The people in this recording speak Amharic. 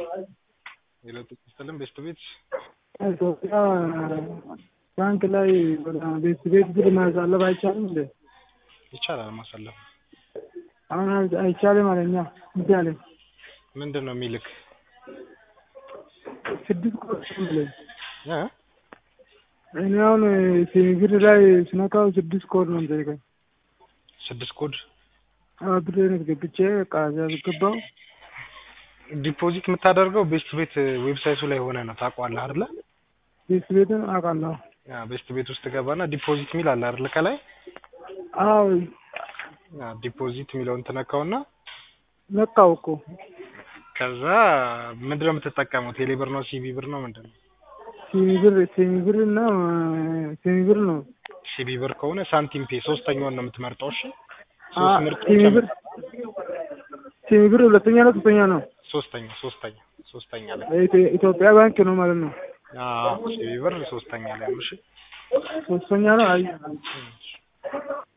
የለውጥ ስትልም ቤስት ቤት ኢትዮጵያ ባንክ ላይ ቤት ቤት ብር ማሳለፍ አይቻልም እንዴ? ይቻላል ማሳለፍ። አሁን አይ- አይቻልም አለኛ እንዲ አለኝ። ምንድን ነው የሚልክ ስድስት ኮድ ነው የሚለኝ። እ? እኔ አሁን ሲሚ ብር ላይ ስነካው ስድስት ኮድ ነው የሚጠይቀኝ። ስድስት ኮድ አዎ ብሬን ገብቼ በቃ እዚያ ገባው። ዲፖዚት የምታደርገው ቤስት ቤት ዌብሳይቱ ላይ ሆነ ነው ታውቀዋለህ አይደለ? ቤት ቤትን አውቃለሁ። ያ ቤስት ቤት ውስጥ ገባና ዲፖዚት የሚል አለ አይደለ? ከላይ አዎ ያ ዲፖዚት የሚለውን ትነካውና ነካው እኮ ከዛ ምንድን ነው የምትጠቀመው? ቴሌ ብር ነው ሲቢ ብር ነው ምንድን ነው? ሲሚ ብር ሲሚ ብር እና ሲሚ ብር ነው። ሲቢ ብር ከሆነ ሳንቲም ፔ ሶስተኛውን ነው የምትመርጠው። እሺ አ ሶስት ምርጫዎች ሲሚ ብር ሲሚ ብር ሁለተኛ ነው ሶስተኛ ነው። ሶስተኛ ሶስተኛ ሶስተኛ ላይ የኢትዮ- ኢትዮጵያ ባንክ ነው ማለት ነው። አዎ ሲቢ ብር ሶስተኛ ላይ ነው። እሺ ሶስተኛ ነው። አይ